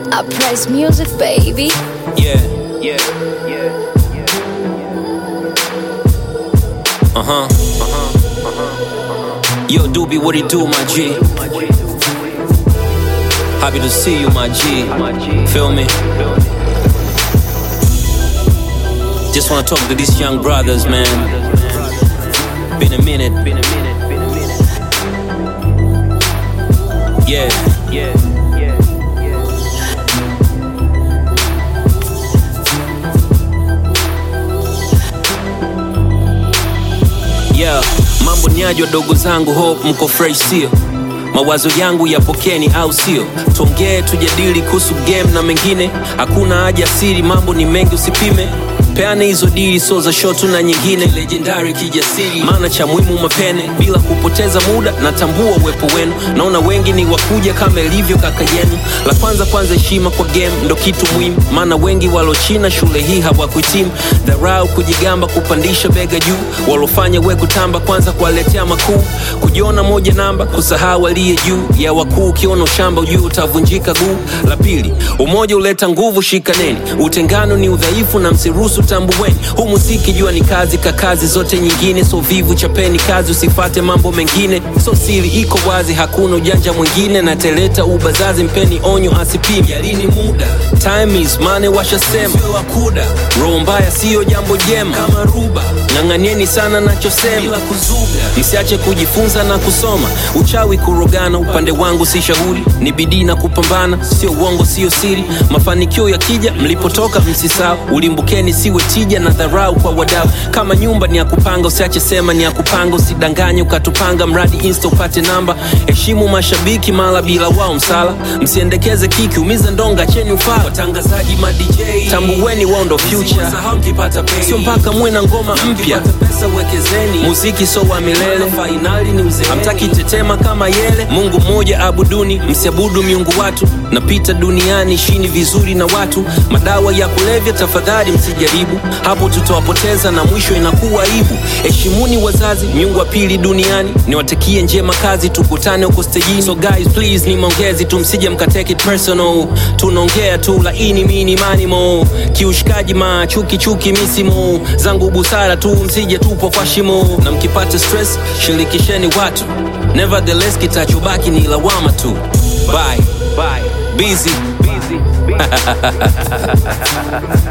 Uprise music, baby. Yeah, yeah, yeah, yeah. Uh huh, uh huh, uh huh. Yo, Doobie, what it do, my G? Happy to see you, my G. Feel me? Just wanna talk to these young brothers, man. Been a minute. Yeah, yeah, yeah, yeah. yeah, mambo niaje wadogo zangu, hope mko fresh, sio? Mawazo yangu yapokeni, au sio? Tuongee tujadili kuhusu game na mengine, hakuna haja siri, mambo ni mengi, usipime peane hizo dili, so za shotu na nyingine legendary kijasiri, maana cha muhimu mapene bila kupoteza muda. Natambua uwepo wenu, naona wengi ni wakuja kama ilivyo kaka yenu. La kwanza kwanza, heshima kwa game ndo kitu muhimu, maana wengi walochina shule hii hawakuhitimu. Dharau, kujigamba, kupandisha bega juu, walofanya we kutamba, kwanza kuwaletea makuu, kujiona moja namba, kusahau aliye juu ya wakuu. Ukiona ushamba ujuu utavunjika guu. La pili, umoja uleta nguvu, shikaneni. Utengano ni udhaifu na msiruhusu tambuweni. Huu muziki jua ni kazi ka kazi zote nyingine, so vivu chapeni kazi, usifate mambo mengine. So siri iko wazi, hakuna ujanja mwingine, na teleta ubazazi, mpeni onyo asipime. Yalini muda, time is money, washasema sio akuda. Roho mbaya siyo jambo jema, kama ruba ng'ang'anieni sana nachosema, bila kuzuga. Msiache kujifunza na kusoma, uchawi kurogana, upande wangu si shauri, ni bidii na kupambana, sio uongo, sio siri. Mafanikio yakija, mlipotoka msisahau, ulimbukeni siwe tija na dharau kwa wadau. Kama nyumba ni ya kupanga, usiache sema ni ya kupanga, usidanganye ukatupanga, mradi insta upate namba. Heshimu mashabiki mala bila wao msala, msiendekeze kiki, umiza ndonga, cheni ufala. Watangazaji ma DJ, tambueni wao ndo future, sio mpaka muwe na ngoma mpya. Muziki so wa milele, hamtaki tetema kama yele. Mungu mmoja abuduni, msiabudu miungu watu. Napita duniani shini vizuri na watu, madawa ya kulevya tafadhali msijaribu, hapo tutawapoteza na mwisho inakuwa aibu. Heshimuni wazazi, miungu wa pili duniani, niwatakie njema kazi, tukutane huko stejini. So guys please, ni maongezi tu, msije mkateke it personal, tunaongea tu laini mini manimo, kiushikaji ma chuki chuki misimo zangu busara tu, msije tupo kwa shimo, na mkipata stress shirikisheni watu, nevertheless kitachobaki ni lawama tu. Bye. Bye. Busy. Busy.